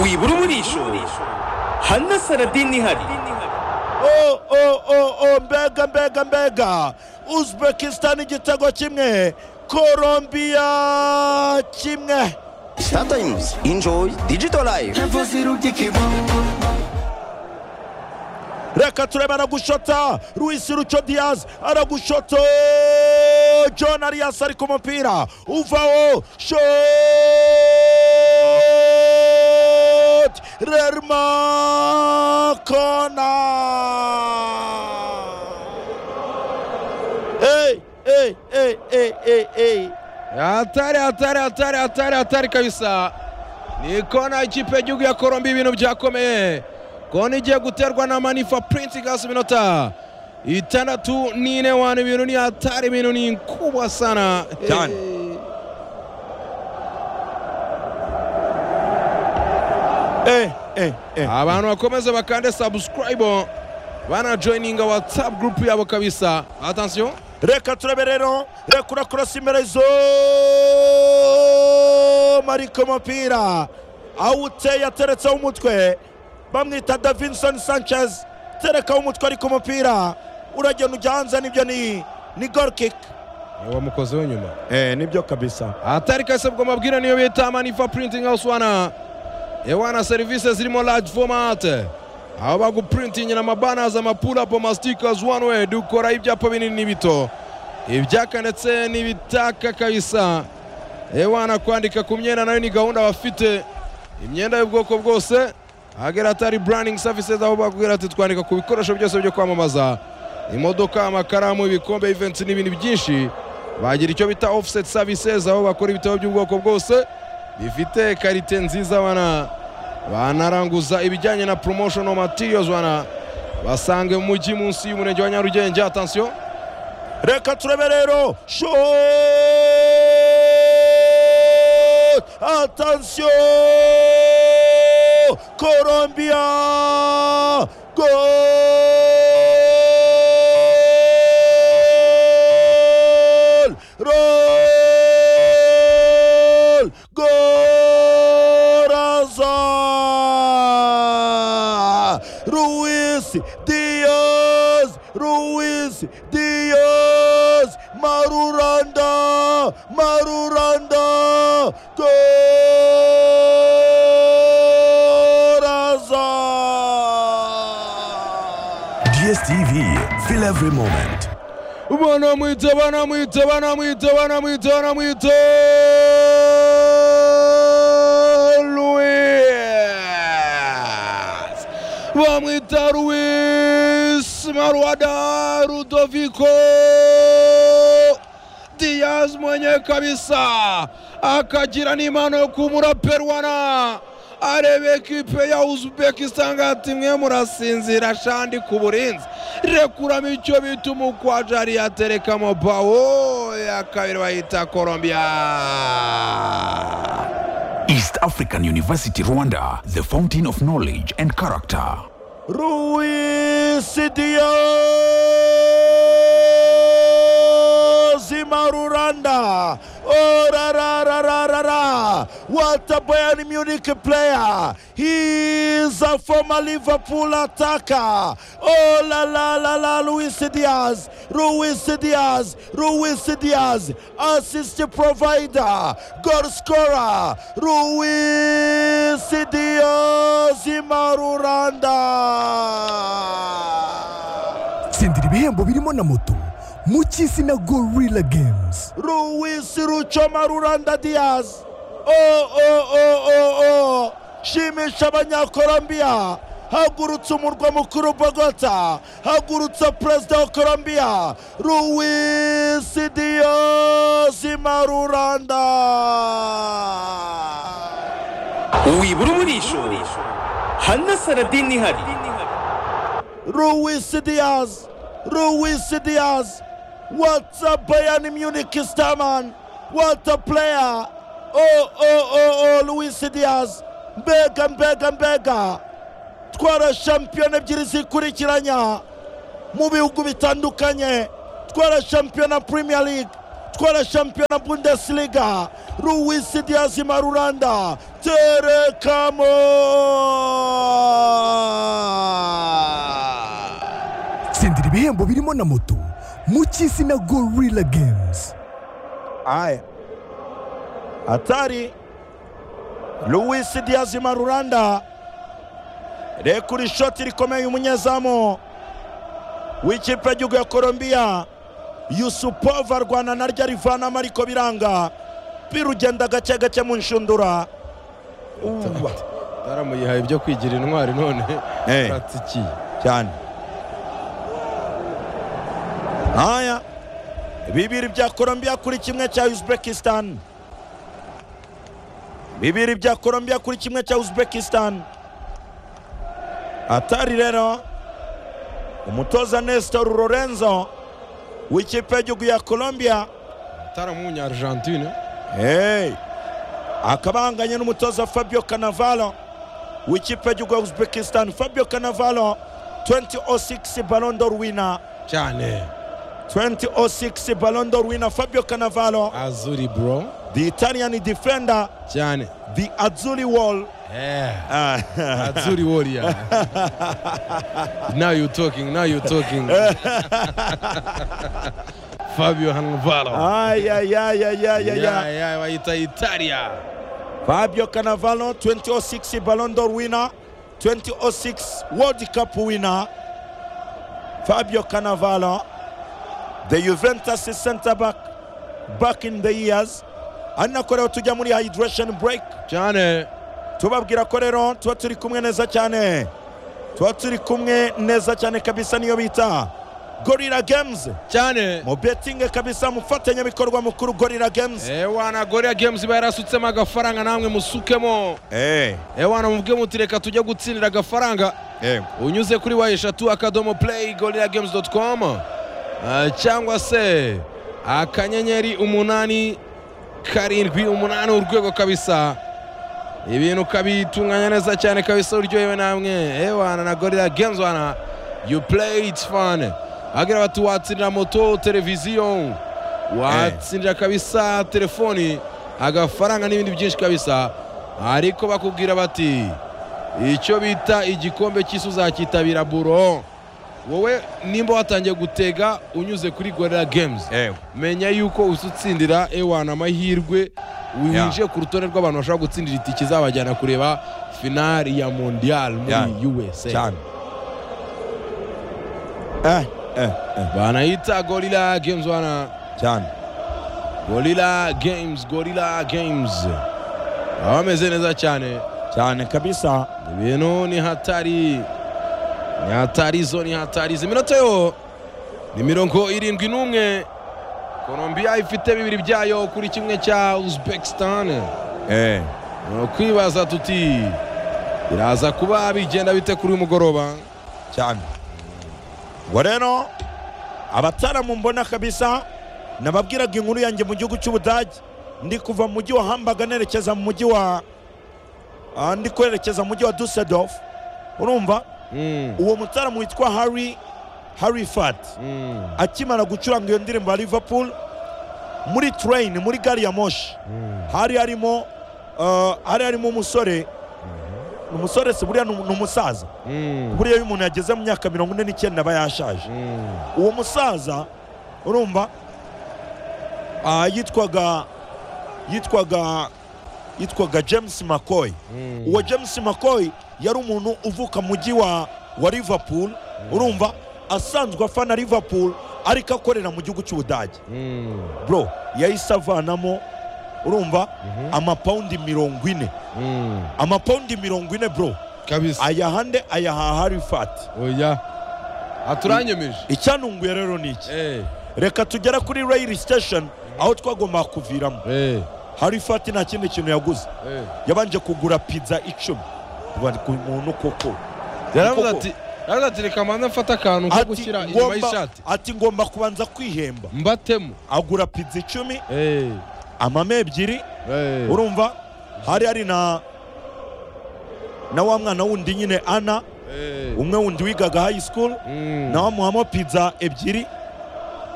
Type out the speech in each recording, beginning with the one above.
wibura umurisho hana saradini ihari o o o o mbega mbega mbega uzbekistan igitego kimwe korombiya kimwe sometimes enjoy digital life reka turebe aragushota ruwisi ruco diyazi aragushoto john ariyasi ari ku mupira uvaho shoti rerma kona ey ey ey ey ey ey hatari hatari hatari hatari hatari kabisa ni kona ikipe y'igihugu ya korombi ibintu byakomeye kona igiye guterwa na manifa purinti gasi minota itandatu n'ine wani ibintu ni hatari ibintu ni kubwa sana Cyane. Eh, ey ey ey abantu bakomeze bakande subscribe banajoyininga whatsapp group yabo kabisa atansiyo reka turebe rero reka urakurasa imperezo mariko mupira awuteye ateretseho umutwe bamwita davinson sanchez terekaho umutwe ariko umupira uragenda ujya hanze nibyo ni ni gorkik wamukozeho nyuma eh, nibyo kabisa hatari kabisa bwo mabwira niyo bita manifa printing house wana ewana serivisi zirimo large format aho baguprintingira amabanazi amapulapo mastikers one way dukora ibyapa binini n'ibito ibyaka ndetse n'ibitaka kabisa ewana kwandika ku myenda nayo ni gahunda bafite imyenda y'ubwoko bwose hagera atari branding services aho bakubwira ati twandika ku bikoresho byose byo kwamamaza imodoka amakaramu ibikombe events n'ibindi byinshi bagira icyo bita offset services aho bakora ibitabo by'ubwoko bwose bifite karite nziza bana banaranguza ibijyanye na promotional materials bana basange mu mujyi munsi y'umurenge wa nyarugenge atansiyo reka turebe rero shot atansiyo colombia gol roll goraza ruiz diaz ruiz diaz maruranda maruranda goraza DSTV, feel every moment. banamwita banamwita banamwita banamwita banamwita Luis bamwita Luis Maruada Rudovico Diaz mwenye kabisa akagira n'imana yo kumura peruwana areba ekipe ya uzbekistan ngo ati mwe murasinzira shandi ku burinzi rekuramo icyo bita umukwajari yaterekamo bawo ya kabiri bayita colombia East African University Rwanda, the fountain of knowledge and character. Ruiz Diaz Maruranda Oh ra ra ra ra ra ra What a Bayern Munich player He is a former Liverpool attacker Oh la la la la Luis Diaz Ruiz Diaz Ruiz Diaz Assist provider Goal scorer Ruiz Diaz Maruranda tsindira ibihembo birimo na moto mu cy'isi na gorilla games Ruiz Rucho Maruranda Diaz. Oh, oh, oh, oh, oh. Shimisha abanyakolombiya hagurutse umurwa mukuru bogota hagurutse perezida wa kolombiya Luis Diaz Maruranda. wibura umurisho hana saradini ihari Luis Diaz, Luis Diaz. What a Bayern Munich starman. What a player. Oh, oh, oh, oh, Luis Diaz. Mbega, mbega, mbega. Twara shampiyona ebyiri zikurikiranya mu bihugu bitandukanye. Twara shampiyona Premier League. atwara shampiyona bundesliga ruwisi diyazi maruranda terekamo tsindira ibihembo birimo na moto mu cy'isi na gorilla games Haya, hatari Luis Diaz Marulanda rekuri shoti rikomeye umunyezamu w'ikipe y'igihugu ya Colombia Yusupova arwana naryo arivanamo ariko biranga birugenda gake gake mu nshundura Uwa. taramuyihaye ibyo kwigira intwari none Eh. aratikiye cyane haya bibiri bya Colombia kuri kimwe cya Uzbekistan bibiri bya Colombia kuri kimwe cya Uzbekistan atari rero umutoza Nestor Lorenzo w'ikipe y'igihugu ya Colombia taramunya argentine hey. akaba ahanganye n'umutoza fabio canavalo w'ikipe y'igihugu ya uzbekistan fabio canavalo 2006 ballon d'or winner cyane 2006 ballon d'or winner fabio canavalo azuri bro the italian defender cyane the azuli wall eh. Ah, azuri warrior now you talking now you talking fabio hanvalo ay, ay, ay, ay, ay, ay, ay. yeah, bayita italia fabio canavalo 2006 ballon d'or winner 2006 world cup winner fabio canavalo the juventus center back back in the years ari nako rero tujya muri hydration break cyane tubabwira ko rero tuba turi kumwe neza cyane tuba turi kumwe neza cyane kabisa niyo bita gorilla games cyane mu betingi kabisa umufatanyabikorwa mukuru gorilla games ewana goria games iba yarasutsemo agafaranga namwe musukemo hey. ewana mubwe muti reka tujya gutsindira agafaranga hey. unyuze kuri wa eshatu akadomo play gorilla games com cyangwa se akanyenyeri umunani karindwi umunani urwego kabisa ibintu ukabitunganya neza cyane kabisa uryohewe namwe ewana na gorilla games wana you play it fun bagira bati watsindira moto televiziyo watsindira kabisa telefoni agafaranga n'ibindi byinshi kabisa ariko bakubwira bati icyo bita igikombe cy'isi uzakitabira buro wowe nimba watangiye gutega unyuze kuri gorilla games menya yuko usutsindira ewana amahirwe winjiye ku rutonde rw'abantu bashobora gutsindira itike izabajyana kureba finali ya mondial muri Yeah. usa cyane eh eh banayita gorilla games wana cyane gorilla games gorilla games baba bameze neza cyane cyane kabisa ibintu ni hatari ni hatari zo ni hatari izi minota yo ni mirongo irindwi n'umwe colombia ifite bibiri byayo kuri kimwe cya uzbekistan eh Ni ukwibaza tuti biraza kuba bigenda bite kuri uyu mugoroba cyane ngo rero abataramu mbona kabisa nababwiraga inkuru yanjye mu gihugu cy'ubudage ndi kuva mu mujyi wa hambaga nerekeza mu mujyi wa ah, ndi kwerekeza mu mujyi wa dusseldorf urumva Mm, uwo mutaramu witwa harry harry fat mm, akimara gucuranga iyo ndirimbo ya liverpool muri train muri gari ya moshi mm. hari harimo ah, hari harimo umusore umusore si buriya ni umu- ni umusaza Mm, buriya iyo umuntu yageze mu myaka mirongo ine n'icyenda aba yashaje mm. uwo musaza urumva ah, yitwaga yitwaga yitwaga james mccoy Mm. uwo james mccoy yari umuntu uvuka mu mujyi wa wa liverpool urumva asanzwe afana liverpool ariko akorera mu gihugu cy'ubudage Mm, bro yahise avanamo urumva amapawundi mirongo ine mm. amapawundi mirongo ine bro kabisa ayahande ayaha harifati oya aturanyemeje icyantunguye rero ni iki Eh, reka tugera kuri rayiri sitesheni aho twagombaga kuviramo eh, hari fati nta kindi kintu yaguze eh. yabanje kugura pizza icumi Bari ku muntu koko yaravuze Koko. ati yaravuze ati reka mbanza mfate akantu ko ati gushyira inyuma ngomba, y'ishati ati ngomba kubanza kwihemba mbatemo agura pizza icumi Eh, amame ebyiri eh. urumva hari hari na na wa mwana wundi nyine ana Eh, umwe wundi wigaga hayi sikuru mm, nawe amuhamo pizza ebyiri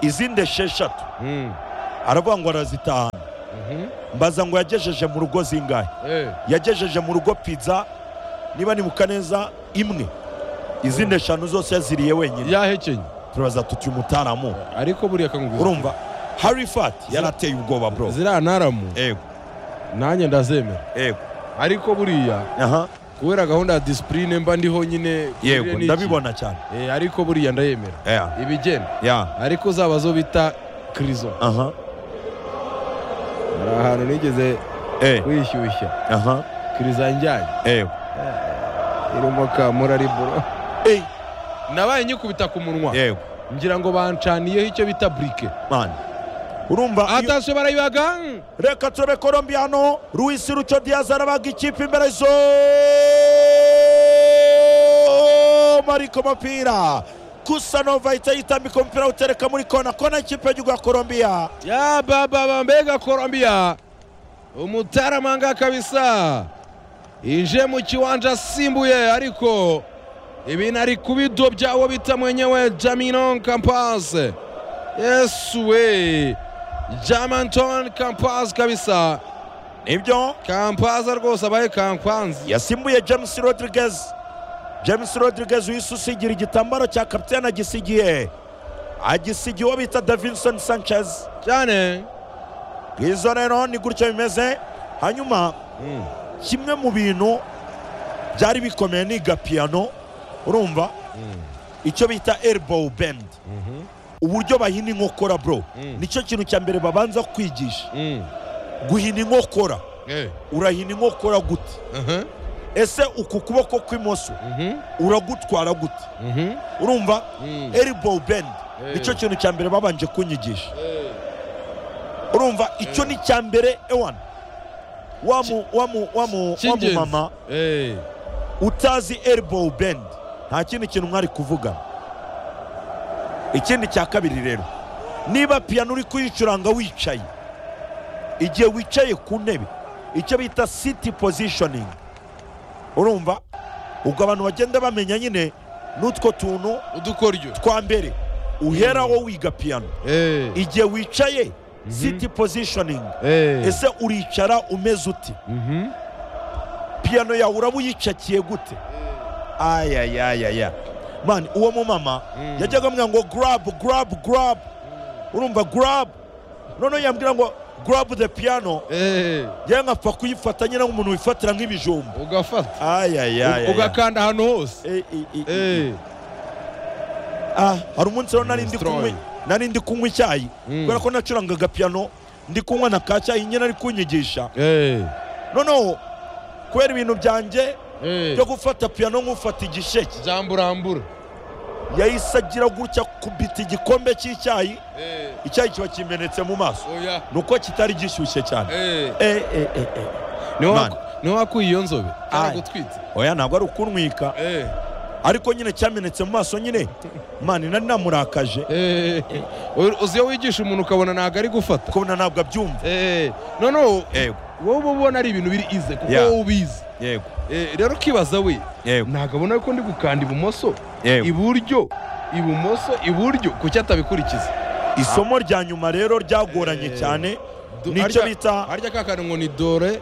izindi esheshatu mm. aravuga ngo arazitahana mbaza ngo yagejeje mu rugo zingahe Eh, yagejeje mu rugo pizza niba nibuka neza imwe izindi eshanu zose yaziriye wenyine yahekenye turabaza tuti umutaramu ariko buriya akangubwira urumva hari fati yarateye ubwoba bro ziriya ntaramu ego nanjye ndazemera ego ariko buriya aha kubera gahunda ya disipurine mba ndiho nyine yego kugira n'iki. ndabibona cyane Eh, ariko buriya ndayemera yeah. ibigenda yeah. ariko zaba zo bita kirizo aha hari ahantu nigeze eh wishyushya aha kirizo yanjyanye ego irimo kamura ari buro eh nabaye nyikubita ku munwa yego ngira ngo bancaniyeho icyo bita burike man urumva iyo- atashe barayibaga mm. reka turebe colombia hano luis rucyo diaz arabaga ikipe imbere zo mariko umupira kusanova ahita yitambika umupira awutereka muri kona kona ikipe y'igihugu ya colombia ya baba mbega colombia umutaramanga kabisa inje mu kiwanja asimbuye ariko ibintu ari kubidobya uwo bita mwenyewe jaminon campas yesu we jamanton campas kabisa nibyo kampaza rwose abaye kampanzi yasimbuye james rodriguez james rodriguez wihise usigira igitambaro cya kapitene agisigiye agisigiye uwo bita davinson sanchez cyane izo rero ni gutya bimeze hanyuma Mm. kimwe mu bintu byari bikomeye ni gapiyano urumva icyo bita elbow bend uburyo bahina inkokora bro Mm. nicyo kintu cya mbere babanza kwigisha Mm. guhina inkokora Eh. urahina inkokora gute Mhm. ese uku kuboko kw'imoso Mhm. uragutwara gute Mhm. urumva Mm. elbow bend Eh. nicyo kintu cya mbere babanje kunyigisha urumva icyo ni cya mbere ewana wa mu- wa mu- wa mu- wa mu Cy'ingenzi. mama Eh. utazi elbow bend nta kindi kintu mwari kuvugana ikindi cya kabiri rero niba piyano uri kuyicuranga wicaye igihe wicaye ku ntebe icyo bita siti positioning urumva ubwo abantu bagenda bamenya nyine n'utwo tuntu udukoryo twa mbere uhera wo wiga piyano Eh. igihe wicaye siti positioning Eh. ese uricara umeze uti Mhm. piyano yawe uraba uyicakiye gute ayayayaya mani uwo mumama yajyaga amubwira ngo garabu garabu garabu urumva garabu noneho yambwira ngo garabu de piyano Eh, yewe nkapfa kuyifata nyine nk'umuntu wifatira nk'ibijumba ugafata ayayayaya ugakanda ahantu hose Eh, Ah, hari umunsi rero nari ndi Strong. kunywa nari ndi kunywa icyayi Mm. kubera ko nacurangaga piyano ndi kunywa na ka cyayi nyine ari kunyigisha eh, noneho kubera ibintu byanjye eh, byo gufata piyano nk'ufata igisheke jamburambura yahise agira gutya kubita igikombe cy'icyayi Eh, icyayi kiba kimenetse mu maso oya ni uko kitari gishyushye cyane Eh, Eh, eh, eh, eh. niwe Man. waku- niwe wakuye iyo nzobe Aye. aragutwitse oya ntabwo ari ukunwika Eh, ariko nyine cyamenetse mu maso nyine mani nari namurakaje eh, u- uzi iyo wigisha umuntu ukabona ntabwo ari gufata kubona ntabwo abyumva Eh, noneho yego wowe uba ubona ari ibintu biri ize kuko Yeah. wowe ubizi yego Eh, rero ukibaza we yego ntabwo abona ko ndi gukanda ibumoso yego iburyo ibumoso iburyo kuki atabikurikiza isomo rya nyuma rero ryagoranye Eh. cyane Du- nicyo harya- bita harya ka kantu ngo ni dore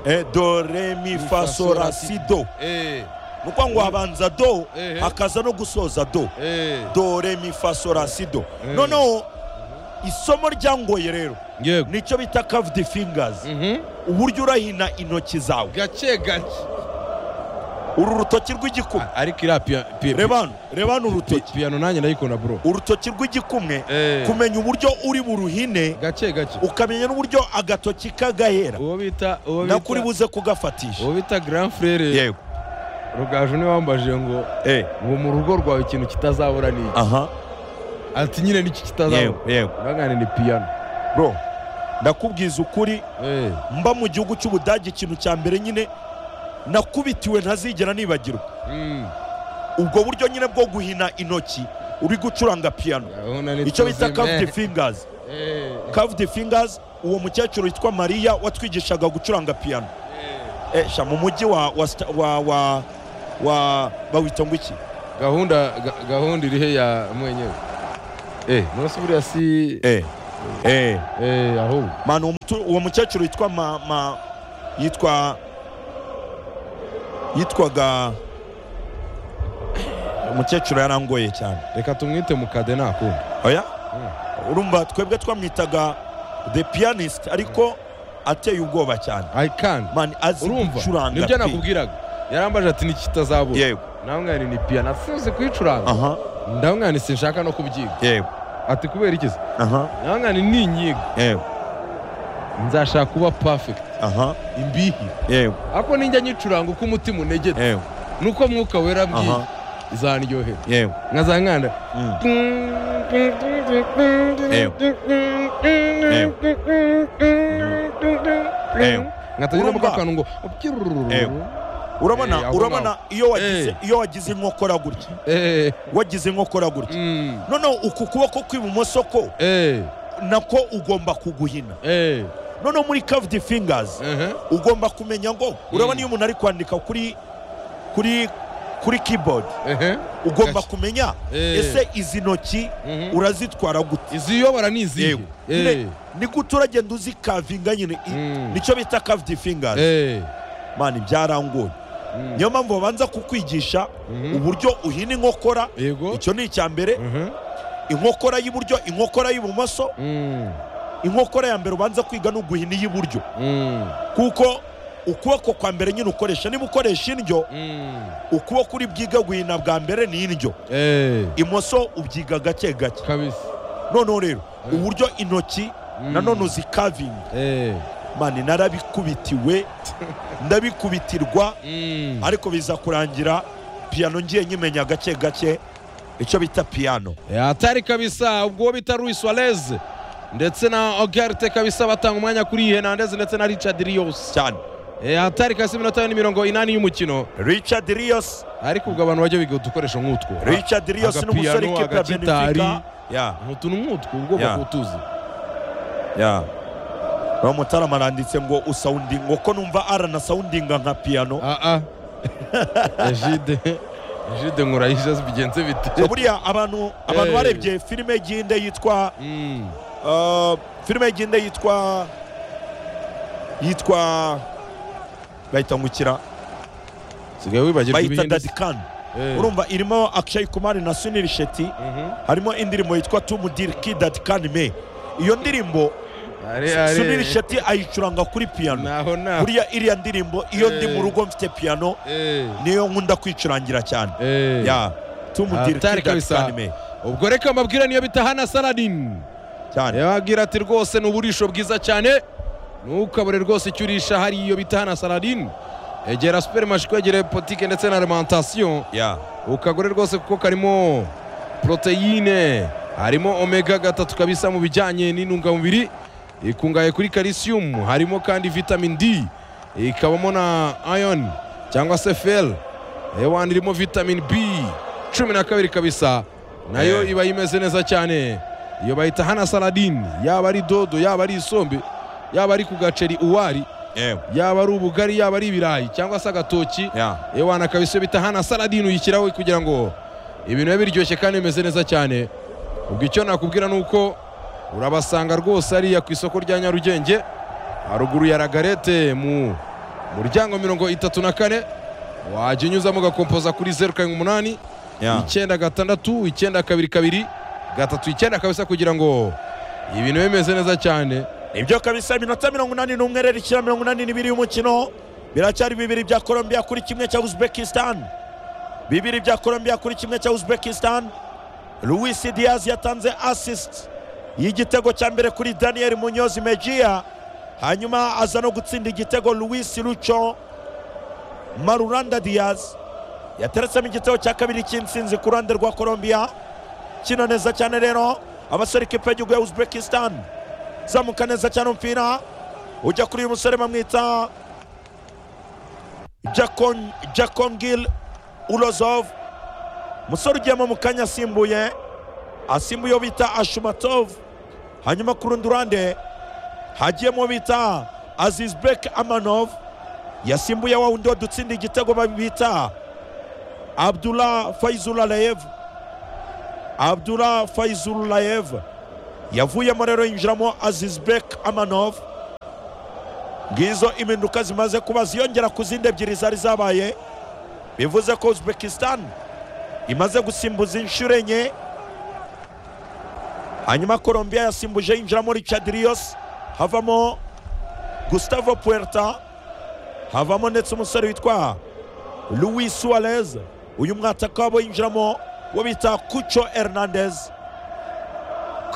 eh, do re mi fa so la si do Eh, ni ukuvuga ngo habanza do Eh. hakaza no gusoza do eh, do re mi fa so la si do Eh. noneho isomo ryangoye rero yego nicyo bita cave the fingers Mhm. uburyo urahina intoki zawe gake gake uru rutoki rw'igikumwe A- ariko iriya piya- piya- reba hano reba hano pi- urutoki piyano nanjye ndayikunda bro urutoki rw'igikumwe Eh. kumenya uburyo uri buruhine gake gake ukamenya n'uburyo agatoki kagahera uwo bita uwo nakuri bita buze kugafatisha uwo bita grand frere yego rugaju niwe wambajije ngo eh ngo mu rugo rwawe ikintu kitazabura ni iki aha ati nyine n'iki kitazabura yego yego ndagane ni piyano bro ndakubwiza ukuri Eh, mba mu gihugu cy'ubudage ikintu cya mbere nyine nakubitiwe ntazigera nibagirwa mm. ubwo buryo nyine bwo guhina intoki uri gucuranga piyano Urabona ni icyo bita tuzime. cave the fingers Eh, Cave the Fingers uwo mukecuru witwa Maria watwigishaga gucuranga piyano esha mu mujyi wa wa sta- wa wa wa bawita ngo iki gahunda ga- gahunda iri he ya mwenyewe Eh, none se buriya si eh eh, eh, aho manu umutu- uwo mukecuru yitwa ma, ma yitwa yitwaga umukecuru yarangoye cyane reka tumwite mukade nakunda oya urumva twebwe twamwitaga the pianist ariko ateye ubwoba cyane i can man azi urumva gucuranga nibyo pe. nakubwiraga yarambaje ati nikitazabura yego nawe mwana ni piyano sinzi kuyicuranga aha ndawe mwana sinshaka no kubyiga yego ati kubera iki se aha nawe mwana ni inyiga yego nzashaka kuba perfect aha imbihi yego ako ninjya nyicuranga uko umutima unegete yego nuko mwuka wera bwiye Aha. izaryohera yego nkaza nkanda Mm. Ew. nkatagira Urumva? mu kantu ngo Ew. urabona Eh, aho urabona ngaho. iyo wagize Eh. iyo wagize inkokora gutya Eh, wagize inkokora gutya mm, noneho uku kuboko kw'ibumoso ko eh, nako ugomba kuguhina eh, noneho muri caved fingers ehe, ugomba kumenya ngo urabona iyo umuntu ari kwandika kuri kuri kuri keyboard ehe. ugomba Gake. kumenya Eh. ese izi ntoki Mhm. urazitwara gute iziyobora ni izihe Yewe. Eh, Nyine, ni gute uragenda uzikavinga nyine i- Mm. nicyo bita caved fingers eh, mani byarangoye niyo mpamvu babanza kukwigisha Mhm. uburyo uhina inkokora yego icyo ni icya mbere Mhm. inkokora y'iburyo inkokora y'ibumoso Mm, inkokora ya mbere ubanza kwiga ni uguhina iy'iburyo mm, kuko ukuboko kwa mbere nyine ukoresha niba ukoresha indyo mm, ukuboko uri bwiga guhina bwa mbere ni indyo eh, imoso ubyiga gake gake kabisa noneho rero Eh. uburyo intoki Mm. nanone uzikavinga Eh, mani narabikubitiwe ndabikubitirwa mm. ariko biza kurangira piyano ngiye nyimenya gake gake icyo bita piyano Eh, hatari kabisa ubwo uwo bita Luis Suarez ndetse na Ogerte kabisa batanga umwanya kuri Hernandez ndetse na Richard Rios cyane Eh, hatari kabisa iminota ni mirongo inani y'umukino richard rios ariko ubwo abantu bajya biga udukoresho nk'utwo richard rios agapiyano, n'umusore ikipira agagitari. benefica ya utuntu nk'utwo ubwoko Yeah. kutuzi ya uwo mutarama aranditse ngo usawundinga uko numva aranasawundinga nka piyano aa Egide Egide nkurayije bigenze bite buriya abantu abantu Eh. barebye filime y'igihinde yitwa Mm, Uh, filime y'igihinde yitwa yitwa bahita ngukira sigaye wibagirwa bayita ibihinde dadikani Eh, urumva irimo akshay kumari na sunil shetty mhm. harimo indirimbo yitwa tumudiriki dadikani me iyo ndirimbo Are- are- sunil shetty ayicuranga kuri piyano naho naho buriya iriya ndirimbo iyo ndi Eh. mu rugo mfite piyano Eh, niyo nkunda kwicurangira cyane eh. ya tumudiriki Hatari kabisa. dadikani me ubwo reka mbabwira niyo bita hana saladin cyane yababwira ati rwose ni uburisho bwiza cyane ntukabure rwose icyo urisha hari iyo bita hana saladin egera superimashi kwegere potike ndetse na alimantasiyo ya ukagure rwose kuko karimo poroteyine harimo omega gatatu kabisa mu bijyanye n'intungamubiri ikungahaye kuri karisiyumu harimo kandi vitamini d ikabamo na iron cyangwa se fel ewani irimo vitamini b cumi na kabiri kabisa nayo Eh. iba imeze neza cyane iyo bayita hana saladin yaba ari dodo yaba ari isombe yaba ari ku gaceri uwari yewe yaba ari ubugari yaba ari ibirayi cyangwa se agatoki ya ewana kabisa bita hana saladin uyishyiraho kugira ngo ibintu bibe biryoshye kandi bimeze neza cyane ubwo icyo nakubwira ni uko urabasanga rwose hariya ku isoko rya nyarugenge haruguru ya ragarete mu muryango mirongo itatu na kane wajya unyuzamo ugakompoza kuri zeru karindwi umunani ya icyenda gatandatu icyenda kabiri kabiri gatatu icyenda kabisa kugira ngo ibintu bibe bimeze neza cyane nibyo kabisa iminota mirongo inani n'umwe rero ikira mirongo inani n'ibiri y'umukino biracyari bibiri bya colombia kuri kimwe cya uzbekistan bibiri bya colombia kuri kimwe cya uzbekistan luis diaz yatanze assist y'igitego cya mbere kuri daniel munyozi mejia hanyuma aza no gutsinda igitego luis lucho maruranda diaz yateretsemo igitego cya kabiri cy'insinzi ku ruhande rwa colombia kina neza cyane rero abasore ikipe y'igihugu ya uzbekistan zamuka neza cyane umupira ujya kuri uyu musore bamwita Jakon- jakongil urozov umusore ugiyemo mu kanya asimbuye asimbuye uwo bita ashumatov hanyuma ku rundi ruhande hagiyemo uwo bita azizbek amanov yasimbuye wa wundi wadutsinda igitego babita abdullah faizulalayev abdullah faizulalayev yavuyemo rero yinjiramo azizbek amanov ngizo impinduka zimaze kuba ziyongera ku zindi ebyiri zari zabaye bivuze ko uzbekistan imaze gusimbuza inshuro enye hanyuma colombia yasimbuje yinjiramo richard rios havamo gustavo puerta havamo ndetse umusore witwa louis suarez uyu mwataka wabo yinjiramo uwo bita kuco hernandez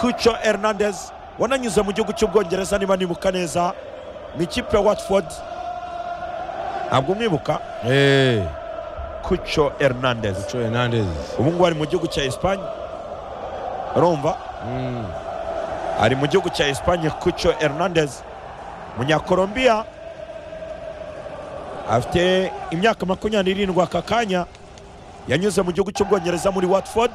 kuco hernandez wananyuze mu gihugu cy'ubwongereza niba nibuka neza ni ikipe ya watford ntabwo umwibuka Eh, kuco hernandez Cho Hernandez. ubu ngubu ari mu gihugu cya esipanye urumva Mm. ari mu gihugu cya esipanye kuco hernandez munyakolombiya afite imyaka makumyabiri n'irindwi aka kanya yanyuze mu gihugu cy'ubwongereza muri watford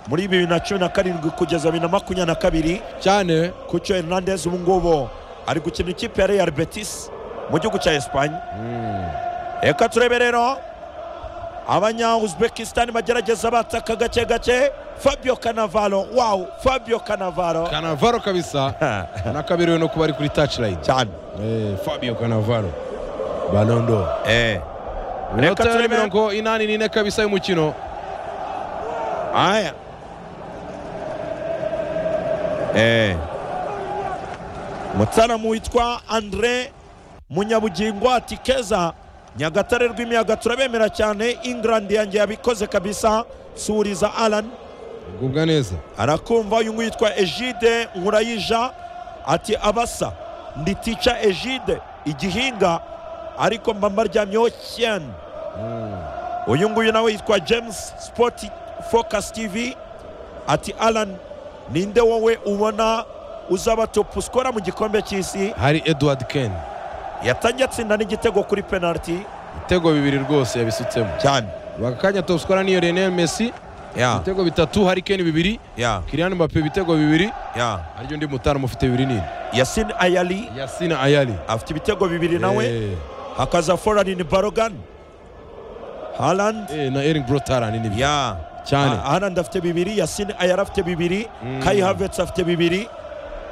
muri bibiri na cumi na karindwi kugeza bibiri na makumyabiri na kabiri cyane kuco hernandez ubu ngubu ari gukina ikipe ya real betis mu gihugu cya esipanye reka turebe rero abanya uzbekistan bagerageza bataka gake gake fabio canavaro wawu fabio canavaro kanavaro kabisa nakabiriwe no kuba ari kuri touchline cyane Eh, fabio kanavaro balondo Eh. inota Reka ya turebe mirongo inani n'ine kabisa y'umukino haya Eh. mutsanamu witwa andre munyabugingo ati keza nyagatare rw'imiyaga turabemera cyane england yanjye yabikoze kabisa suhuriza alan gubwa neza arakumva uyu nguyu yitwa egide nkurayija ati abasa ndi tica egide igihinga ariko mba mbaryamyeho cyane uyu nguyu nawe yitwa james sport focus tv ati alan ninde wowe ubona uzaba top scorer mu gikombe cy'isi hari edward ken yatangiye atsinda n'igitego kuri penalty ibitego bibiri rwose yabisutsemo cyane bakakanya topskora niyo renel messi ya ibitego bitatu hari ken bibiri ya kirian mbappe ibitego bibiri ya haryo undi mutanu mufite bibiri nini yasin ayali yasina ayali afite ibitego bibiri nawe Eh, hakaza foranini barogan haland eh, na eric brotaran ni bya ya cyane Ha- haland afite bibiri yasin ayara afite bibiri kai havets afite bibiri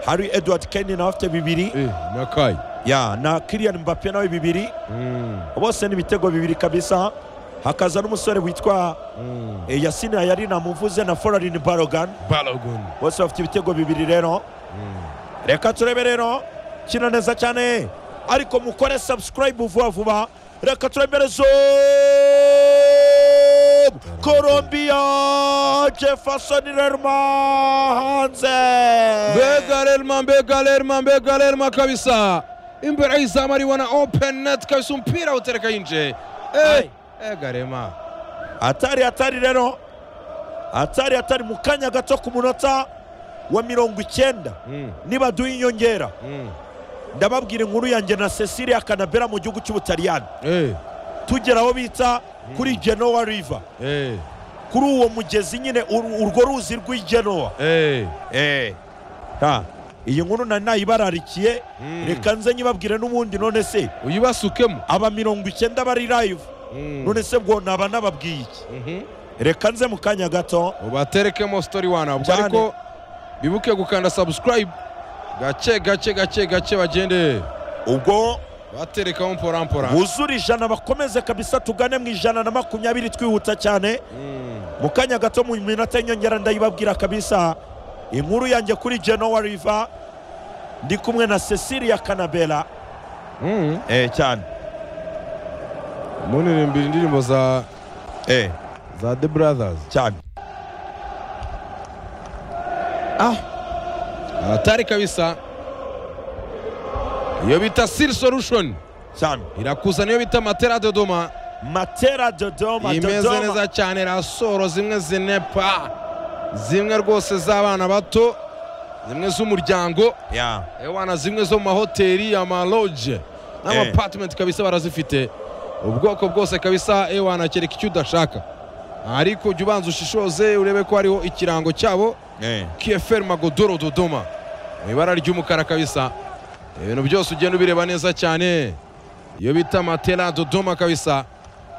hari edward kenny nawe afite bibiri Eh, na kai ya na kirian mbappe nawe bibiri Mm, bose ni ibitego bibiri kabisa hakaza n'umusore witwa mm. eh, yasin ayari namuvuze na foranini barogan balogun bose bafite ibitego bibiri rero reka turebe rero kina neza cyane ariko mukore subscribe vuba vuba reka turebe zoom colombia jefferson lerma hanze mbega lerma mbega lerma mbega lerma kabisa imbere y'izamu ariwana open net kabisa umupira utereka yinje Ai. ega rema atari atari rero atari atari mu kanya gato ku munota wa mirongo icyenda Mm, nibaduha inyongera mm. ndababwira inkuru yanjye na cecilia kanabera mu gihugu cy'ubutaliyani Eh, tugera aho bita kuri genoa river eh, kuri uwo mugezi nyine ur- urwo ruzi rw'igenoa eh. Ha, iyi nkuru nari nayibararikiye reka nze nyibabwire n'ubundi none se uyibasukemo aba mirongo icyenda bari live Mm. none se bwo naba nababwiye iki Mhm. reka nze mu kanya gato ubaterekemo story wana ubwo Cyane. ariko bibuke gukanda subscribe gake gake gake gake bagende ubwo baterekamo mpora buzure ijana bakomeze kabisa tugane mu ijana na makumyabiri twihuta cyane Mm. mu kanya gato mu minota y'inyongera ndayibabwira kabisa inkuru yanjye kuri genoa river ndi kumwe na cecilia kanabera Mm. eh cyane munirimbira indirimbo za eh za the brothers cyane hatari kabisa iyo bita sir solution cyane irakuza niyo bita matera dodoma matera dodoma imeze dodoma neza cyane rasoro zimwe zinepa zimwe rwose z'abana bato zimwe z'umuryango ya ewana zimwe zo mu mahoteli amaloge n'amapatimenti kabisa barazifite ubwoko bwose kabisa ewana kereka icyo udashaka ariko ujya ubanza ushishoze urebe ko hariho ikirango cyabo eh kfr magodoro dodoma mu ibara ry'umukara kabisa ibintu byose ugenda ubireba neza cyane iyo bita matera dodoma kabisa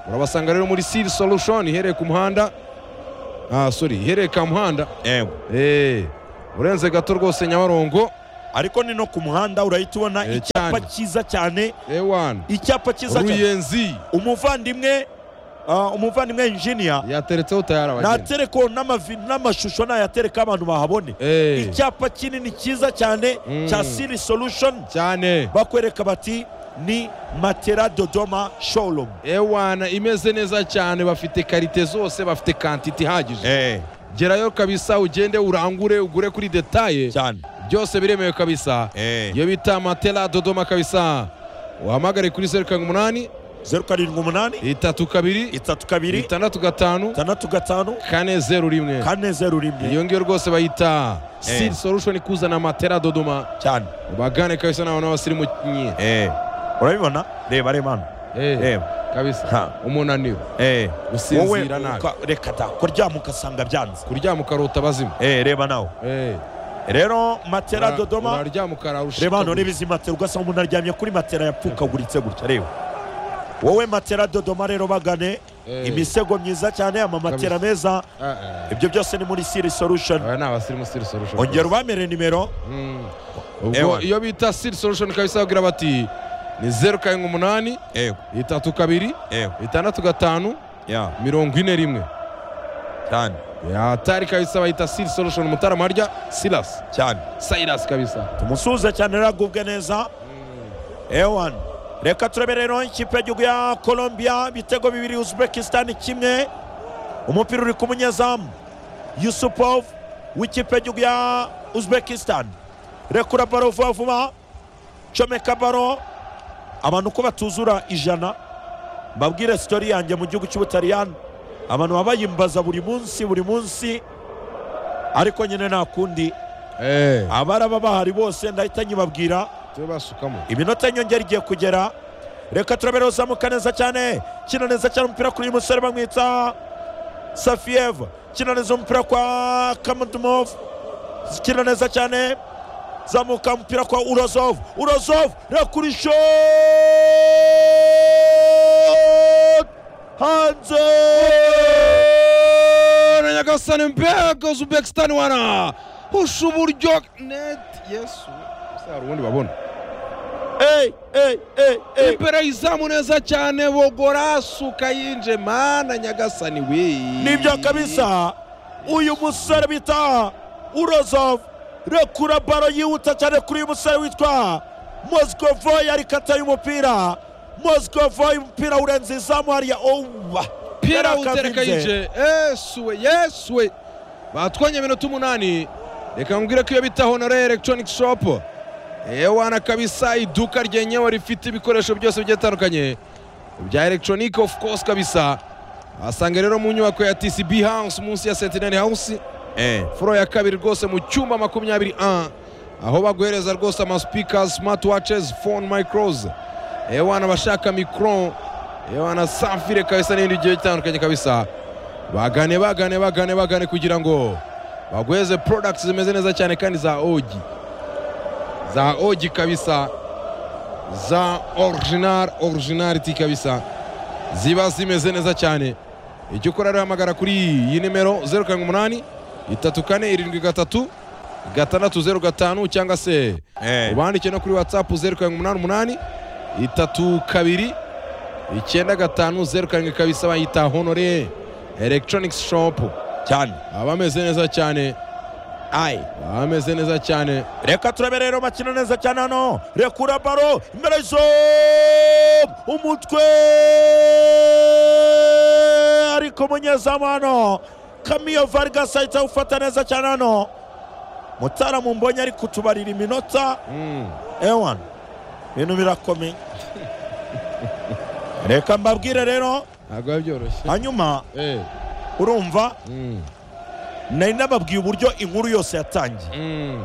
urabasanga rero muri siri solution ihereye ku muhanda ah sorry ihereye ka muhanda eh Eh, urenze gato rwose nyabarongo ariko ni no ku muhanda urahita ubona Eh, icyapa cyane. cyiza cyane ewan icyapa cyiza cyane ruyenzi umuvandimwe ah, umuvandimwe injiniya yateretseho tayari abagenzi natereko n'amavi- n'amashusho nayatereka abantu bahabone Eh, icyapa kinini cyiza cyane Mm. cya siri solution cyane bakwereka bati ni matera dodoma showroom ewana imeze neza cyane bafite karite zose bafite kantite ihagije eh gerayo kabisa ugende urangure ugure kuri detaye cyane byose biremewe kabisa eh iyo bita matela dodoma kabisa uhamagare kuri zeru karindwi umunani zeru karindwi umunani itatu kabiri itatu kabiri itandatu gatanu itandatu gatanu kane zeru rimwe kane zeru rimwe iyo ngiyo rwose bayita Eh. seed solution kuzana matela dodoma cyane ubagane kabisa n'abantu b'abasirimu nye eh urabibona reba reba hano Eh, reba kabisa Ha. umunaniro eh wowe gusinzira nabi uka- reka da kuryama ugasanga byanze kuryama ukarota abazimu eh reba nawe Eh, rero matera ura- dodoma uraryama ukarara reba hano reba izi matera ugasanga umuntu aryamye kuri matera yapfukaguritse gutya reba wowe matera dodoma rero bagane Eh. imisego myiza cyane amamatera meza ibyo byose ni muri siri solution aba ni abasirimu siri solution ongera ubamere nimero Mm. ubwo Ewan. iyo bita siri solution kabisa bagira bati ni zeru karindwi umunani yego itatu kabiri yego itandatu gatanu ya mirongo ine rimwe cyane atari kabisa bahita siri solution mutarama harya silas cyane silas kabisa tumusuhuze cyane rero agubwe neza ewan reka turebe rero ikipe y'igihugu ya colombia ibitego bibiri uzbekistan kimwe umupira uri ku munyezamu yusupov w'ikipe y'igihugu ya uzbekistan rekura baro vuba vuba comeka baro abantu ko batuzura ijana mbabwire sitori yanjye mu gihugu cy'ubutaliyani abantu baba bayimbaza buri munsi buri munsi ariko nyine nta kundi Eh, abaraba bahari bose ndahita nyibabwira tubasukamo iminota y'inyongera igiye kugera reka turabere uzamuka neza cyane kina neza cyane umupira kuri uyu musore bamwita safiyeva kina neza umupira kwa kamudumovu kina neza cyane zamuka umupira kwa urozovu urozovu rekurisho hanze na nyagasani mbega uzbekistan wana husha uburyo net yesu hari ubundi babona eyi eyi eyi eyi imbere izamu neza cyane bogorasuka yinje mana nyagasani we nibyo kabisa uyu musore bita urozov rekura baro yihuta cyane kuri uyu musore witwa mozgovoy arikata y'umupira mozgovoy umupira urenze izamu hariya owa umupira Yari utereka akazinze. yinje yesuwe yesuwe batwonye iminota umunani reka nkubwire ko iyo bita honore electronic shop ewana kabisa iduka ryenyewe rifite ibikoresho byose bigiye bitandukanye bya electronic of course kabisa asanga rero mu nyubako ya tcb house munsi ya sentinel house furo ya kabiri rwose mu cyumba makumyabiri a aho baguhereza rwose amaspeaker smart watches phone micros ewana abashaka micro ewana safire kabisa n'ibindi bigiye bitandukanye kabisa bagane bagane bagane bagane kugira ngo baguheze products zimeze neza cyane kandi za ogi za ogi kabisa za original originality kabisa ziba zimeze neza cyane icyo ukora rero hamagara kuri iyi nimero zeru karindwi umunani itatu kane irindwi gatatu gatandatu zeru gatanu cyangwa se ubandike no kuri watsapu zeru karindwi umunani umunani itatu kabiri icyenda gatanu zeru karindwi kabisa bayita honore elegitoronigisi shopu cyane baba bameze neza cyane ayi baba bameze neza cyane reka turabe rero bakina neza cyane hano rekura baro imbere zo umutwe ariko umunyezamu hano kamiyo vargas ahita awufata neza cyane hano mutaramu mbonye ari kutubarira iminota Mm. ewan ibintu birakomeye reka mbabwire rero ntabwo biba byoroshye hanyuma Eh. urumva Mm. nari nababwiye uburyo inkuru yose yatangiye Mm.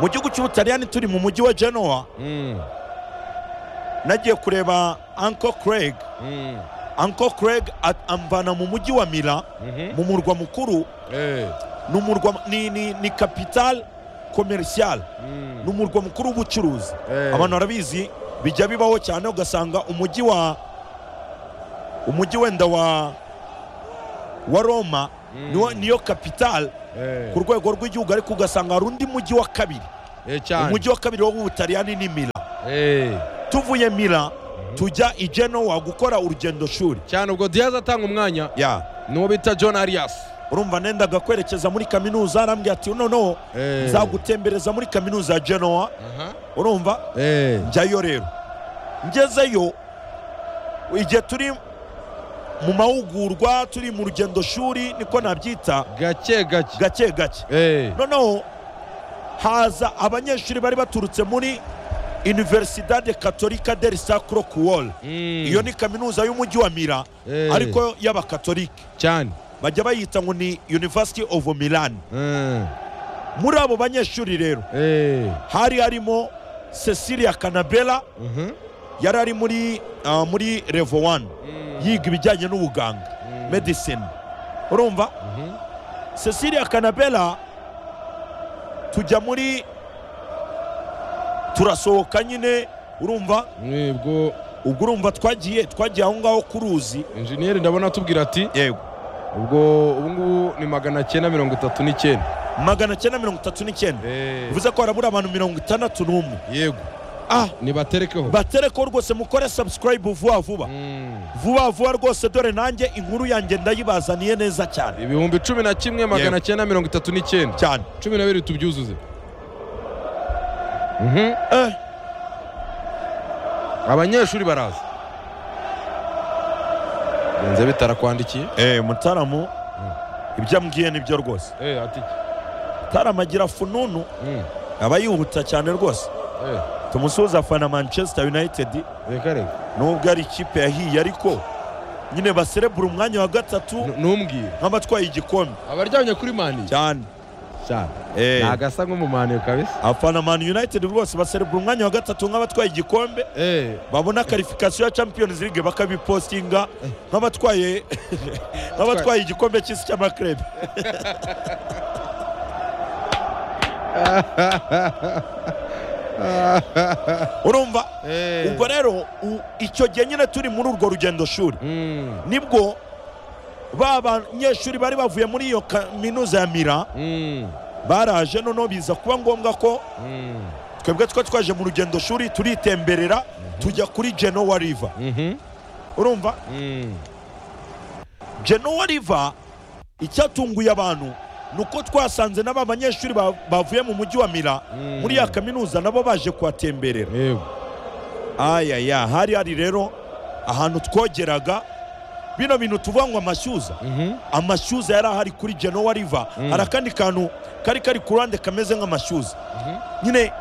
mu gihugu cy'ubutaliyani turi mu mujyi wa genoa Mm. nagiye kureba Uncle Craig Mm. Uncle Craig at- amvana mu mujyi wa Mila Mhm. mu murwa mukuru Eh. ni umurwa ni, ni, ni capital commercial Mm. ni umurwa mukuru w'ubucuruzi Eh. abantu barabizi bijya bibaho cyane ugasanga umujyi wa umujyi wenda wa wa Roma niwo- niyo kapitale Eh, ku rwego rw'igihugu ariko ugasanga hari undi mujyi wa kabiri eh, cyane umujyi wa kabiri wo mu butaliyani ni mila Eh, tuvuye mila tujya i genoa gukora urugendo shuri cyane ubwo diyazi atanga umwanya ya n'uwo bita john arias urumva nendaga kwerekeza muri kaminuza arambwira ati noneho Eh. nzagutembereza muri kaminuza ya genoa Aha. urumva Eh, njyayo rero ngezeyo igihe turi mu mahugurwa turi mu rugendo shuri niko nabyita gake gake gake gake Eh, noneho haza abanyeshuri bari baturutse muri universidade katolika del sacro kuwol mm, iyo ni kaminuza y'umujyi wa mira Eh. ariko y'abakatolike cyane bajya bayita ngo ni university of milan Mm, muri abo banyeshuri rero eh, hari harimo cecilia kanabela mhm, yari ari muri ah, muri revo wani yiga ibijyanye n'ubuganga medicine urumva cecilia kanabela tujya muri turasohoka nyine urumva mwebwo ubwo urumva twagiye twagiye aho ngaho ku ruzi injeniyeri ndabona atubwira ati yego ubwo ubu ngubu ni magana cyenda mirongo itatu n'icyenda magana cyenda mirongo itatu n'icyenda bivuze ko harabura abantu mirongo itandatu n'umwe yego ah nibaterekeho baterekeho rwose mukore sabusikarayibu vuba vuba Mm, vuba vuba rwose dore nanjye inkuru yanjye ndayibazaniye neza cyane ibihumbi cumi na kimwe magana cyenda mirongo itatu n'icyenda cyane cumi na bibiri tubyuzuze eh. abanyeshuri baraza benze bitarakwandikiye Eh, mutaramu ibyo ambwiye nibyo rwose eh ati mutaramu agira fununu mm, aba yihuta cyane rwose eh tumusuhuza afana manchester united reka reka nubwo ari ikipe yahiye ariko nyine baserebura umwanya wa gatatu N- ntumbwire nk'abatwaye igikombe abaryamye kuri mani cyane cyane Eh, nagasa nk'umumaniye kabisa afana man united rwose baserebura umwanya wa gatatu nk'abatwaye igikombe eh babona karifikasiyo ya champions league bakabipostinga nk'abatwaye nk'abatwaye igikombe cy'isi cy'amakrebe urumva eh ubwo rero u- icyo gihe nyine turi muri urwo rugendo shuri mm, nibwo ba banyeshuri bari bavuye muri iyo kaminuza ya mira mm, baraje noneho biza kuba ngombwa ko mm, twebwe twa twaje mu rugendo shuri turitemberera tujya kuri genoa river mhm, urumva mm, genoa river icyatunguye abantu ni uko twasanze n'aba banyeshuri ba- bavuye mu mujyi wa mira muri ya kaminuza nabo baje kuhatemberera yego ayaya hari hari rero ahantu twogeraga bino bintu tuvuga ngo amashyuza mhm, amashyuza yari ahari kuri genoa river hari akandi kantu kari kari ku ruhande kameze nk'amashyuza nyine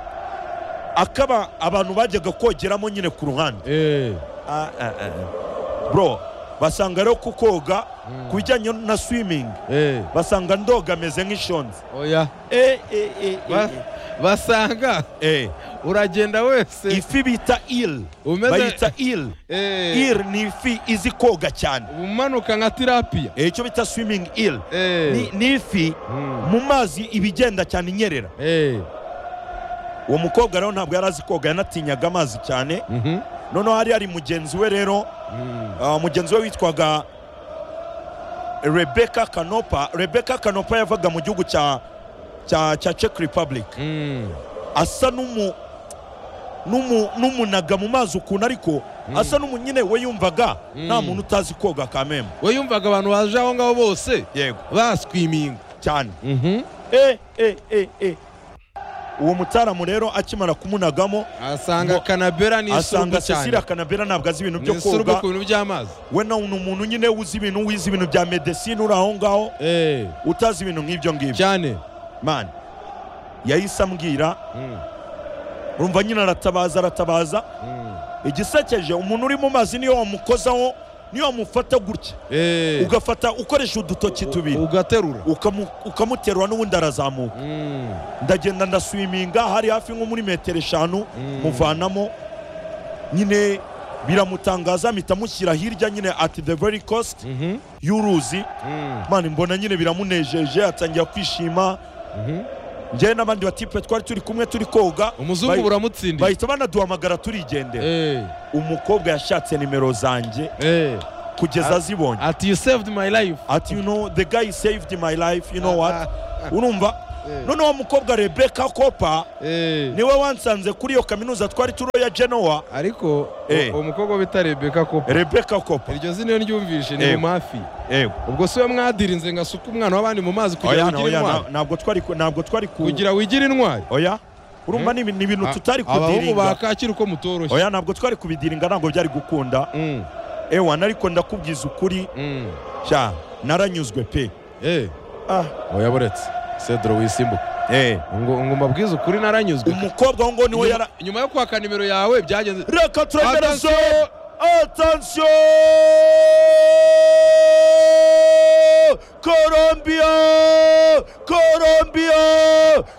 akaba abantu bajyaga kogeramo nyine ku ruhande eh Ah, ah, ah. bro basanga rero ku koga ku bijyanye na swimming eh basanga ndoga ameze nk'ishonzi oya Eh, eh, eh, eh, Ba- basanga eh. uragenda Eh, wese ifi bita il Umeze- bayita il Eh, il ni ifi izi koga cyane umanuka nka tirapiya Eh, icyo bita swimming il Eh. Ni- ni ifi Mm. mu mazi ibigenda cyane inyerera eh uwo mukobwa rero ntabwo yari azi koga yanatinyaga amazi cyane mhm, noneho hari hari mugenzi we rero mm, ah, mugenzi we witwaga rebeka kanopa rebeka kanopa yavaga mu gihugu cya cya cya czech republic mm, asa n'umu n'umu n'umunaga mu mazi ukuntu ariko asa n'umu nyine we yumvaga nta muntu utazi koga kameme we yumvaga abantu baje aho ngaho bose yego baswiminga cyane Mhm. eh eh eh eh uwo mutaramu rero akimara kumunagamo asanga Ngo- kanabera ni isurugu asanga cecilia cyane kanabera ntabwo azi ibintu ni byo isurugu koga ku bintu by'amazi we nawe ni umuntu nyine uzi ibintu wize ibintu bya medecine uri aho ngaho eh utazi ibintu nk'ibyo ngibyo cyane mani yahise ambwira Mm, urumva nyine aratabaza aratabaza mm, igisekeje umuntu uri mu mazi niyo wamukozaho niyo wamufata gutya eh ugafata ukoresha udutoki tubiri ugaterura ukamu- ukamuterura n'ubundi arazamuka Mm, ndagenda ndaswiminga hari hafi nko muri metero eshanu muvanamo nyine biramutangaza mpita mushyira hirya nyine at the very cost mhm, y'uruzi mm, mani mbona nyine biramunejeje atangira kwishima mhm. njyewe n'abandi batipe twari turi kumwe turi koga umuzungu bahi- buramutsindiye bahita banaduhamagara turigendera eh umukobwa yashatse nimero zanjye eh kugeza azibonye ati you saved my life ati you know the guy saved my life you know what urumva noneho wa mukobwa rebeka kopa Eh, niwe wansanze kuri iyo kaminuza twari turo ya genoa ariko Eh. uwo mukobwa bita rebeka ko rebeka kopa iryo zina iyo ryumvishe ni Eh. mu mafi ewe ubwo si we mwadirinze ngo asuke umwana w'abandi mu mazi kugira oya ngo ugire oya intwari na- ntabwo twari ku- ntabwo twari ku kugira wigire intwari oya urumva ni ibi- ni ibintu tutari abahungu ba kudiringa kacyiru ko mutoroshye oya ntabwo twari kubidiringa ntabwo byari gukunda Mm, ewana ariko ndakubwiza ukuri mm. sha naranyuzwe pe Eh, Ah, oya buretse cedro wisimbuka eh. ngo ngo mbabwize ukuri naranyuzwe umukobwa wo ngo niwe Nyuma- yara nyuma yo kwaka nimero yawe byagenze reka turegerezo Attention! atansiyo korombiya korombiya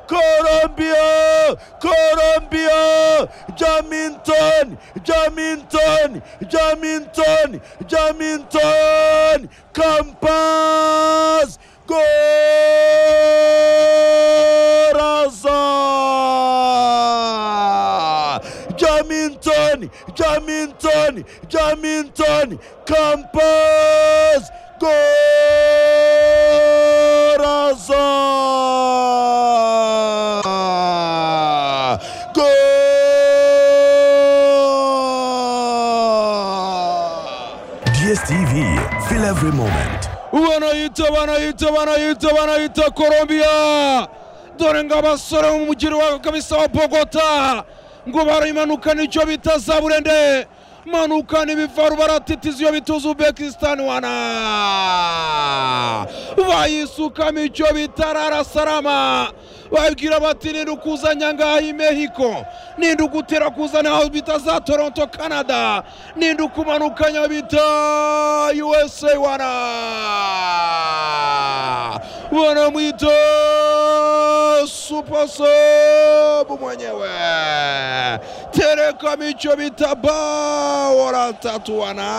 korombiya korombiya jamintoni jamintoni jamintoni jamintoni kampasi goraza jamintoni jamintoni jamintoni kampasi goraza Goal! DSTV, feel every moment. banayita banayita banayita banayita colombia dore ngo abasore bo mu mujyi wa kabisa wa bogota ngo barimanukana icyo bita za burende manukana ibivaru baratitiza iyo bita uzbekistan wana bayisukamo icyo bita rarasarama babwira bati ninde ukuzanya ngaha i mehiko ninde ugutera kuzana aho bita za toronto canada ninde ukumanukanya bita usa wana wanamwita supasobu mwenyewe tereka micho bita bawora tatu wana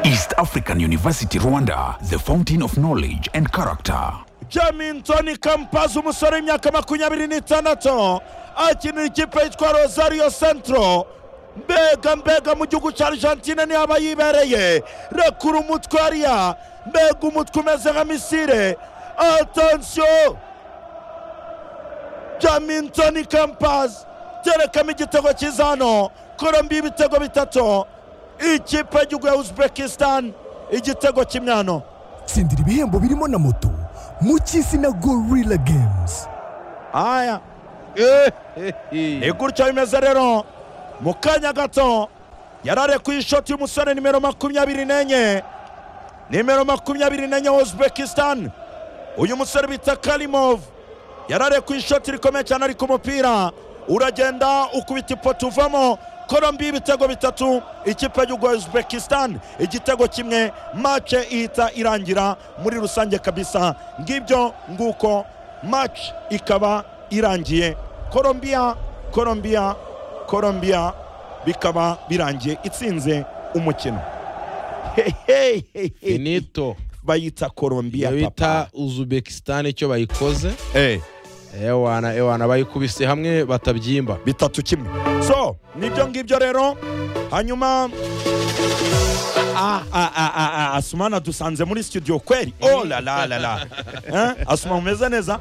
East African University Rwanda, the fountain of knowledge and character. jamintoni kampazi umusore w'imyaka makumyabiri n'itandatu akinira ikipe yitwa rosario centro mbega mbega mu gihugu cya argentine niho aba yibereye rekura umutwe hariya mbega umutwe umeze nka misire atansiyo jamintoni kampazi terekamo igitego cyiza hano korombi ibitego bitatu ikipe y'igihugu ya uzbekistan igitego cy'imyano tsindira ibihembo birimo na moto mu cy'isi na gorilla games aya ni gutya bimeze rero mu kanya gato yararekuye ishoti y'umusore nimero makumyabiri n'enye nimero makumyabiri n'enye wa uzbekistan uyu musore bita karimov yararekuye ishoti rikomeye cyane ariko umupira uragenda ukubita ipoto uvamo korombi ibitego bitatu ikipe y'igihugu ya uzbekistan igitego kimwe mace ihita irangira muri rusange kabisa ngibyo nguko mace ikaba irangiye korombiya korombiya korombiya bikaba birangiye itsinze umukino Hey, hey, hey, hey. finito bayita iyo korombiya bita papa uzbekistan icyo bayikoze Eh. ewana ewana bayikubise hamwe batabyimba bitatu kimwe so nibyo ngibyo rero hanyuma Ah, ah, ah, ah, ah, asumana dusanze muri studio kweli oh la la la la Eh, asuma umeze neza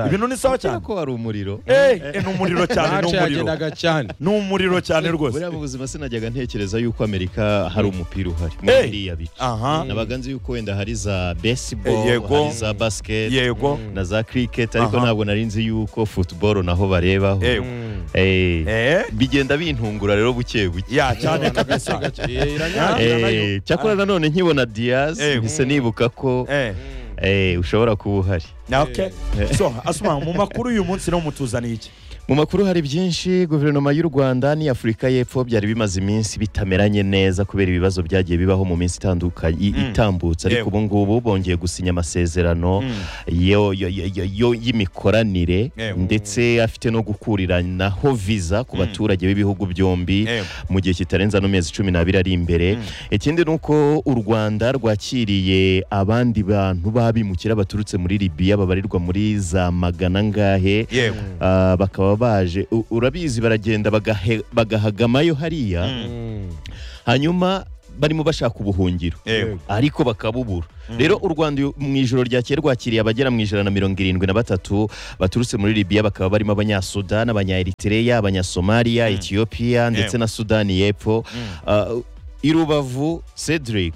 ibintu ni sawa cyane ko hari umuriro Eh, eh, ni umuriro cyane ni mace umuriro yagendaga cyane ni umuriro cyane buriya mu rwose buzima sinajyaga ntekereza yuko amerika hari umupira uhari Eh. muri iriya bice aha nabaga nzi yuko wenda hari za Eh, baseball yego. hari za basket yego na za cricket ariko Aha. ntabwo nari nzi yuko football naho barebaho yego Eh, eh bigenda bintungura rero buke buke ya cyane kabisa Eh, iranyara Eh, cyakora nanone nkibona diaz Eh. mpise nibuka ko eh eh, ushobora kuba uhari okay so asuma mu makuru uyu munsi no mutuzaniye iki mu makuru hari byinshi guverinoma y'u rwanda n'iy'afurika y'epfo byari bimaze iminsi bitameranye neza kubera ibibazo byagiye bibaho mu minsi itandukanye i- Mm. itambutse ariko Yego. ubu ngubu bongeye gusinya amasezerano yo- yo- yo- yo- yo- y'imikoranire Yego. ndetse afite no gukuriranaho viza ku baturage b'ibihugu byombi Yego. mu gihe kitarenze ano mezi cumi n'abiri ari imbere ikindi ni uko u rwanda rwakiriye abandi bantu b'abimukira baturutse muri libiya babarirwa muri za magana angahe yego Ah, bakaba baba baje u- urabizi baragenda bagahe- bagahagamayo hariya hanyuma barimo bashaka ubuhungiro Ewe. ariko bakabubura rero u rwanda uyu- mu ijoro ryakeye rwakiriye abagera mu ijana na mirongo irindwi na batatu baturutse muri libiya bakaba barimo abanyasudani abanyaeritereya abanyasomaliya etiyopiya ndetse na sudani y'epfo Ah, irubavu cedric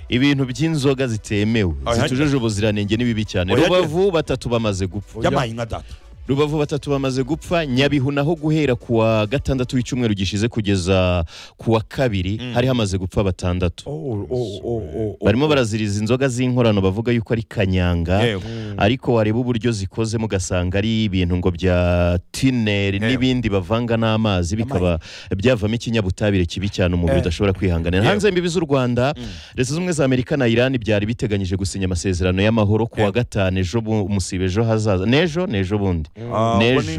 ibintu by'inzoga zitemewe Ah, zitujuje ubuziranenge ni bibi cyane Oya, rubavu batatu bamaze gupfa by'amahinga data rubavu batatu bamaze gupfa nyabihu naho guhera ku wa gatandatu w'icyumweru gishize kugeza ku wa kabiri hari hamaze gupfa batandatu Oh, oh, oh, oh, oh. barimo baraziriza inzoga z'inkorano bavuga yuko ari kanyanga Yewe. ariko wareba uburyo zikozemo ugasanga ari ibintu ngo bya tineri n'ibindi bavanga n'amazi bikaba byavamo ikinyabutabire kibi cyane umubiri udashobora kwihanganira hanze y'imbibi z'u rwanda leta z'ubumwe za amerika na iran byari biteganyije gusinya amasezerano y'amahoro ku wa gatanu ejo bu- musiba ejo hazaza n'ejo n'ejo bundi Ah, ubwo ni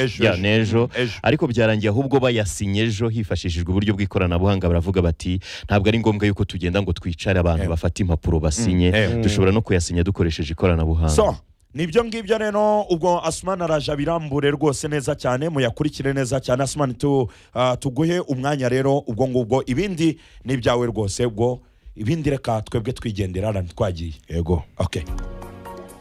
ejo, n'ejo ejo, ya, ejo. n'ejo Mm, ejo. ariko byarangiye ahubwo bayasinye ejo hifashishijwe uburyo bw'ikoranabuhanga baravuga bati ntabwo ari ngombwa yuko tugenda ngo twicare abantu bafate impapuro basinye Ewe. dushobora no kuyasinya dukoresheje ikoranabuhanga so nibyo ngibyo rero ubwo asumani araje abirambure rwose neza cyane muyakurikire neza cyane asumani tu, ah, tuguhe umwanya rero ubwo ngubwo ibindi ni ibyawe rwose ubwo ibindi reka twebwe twigendera rani twagiye yego okay.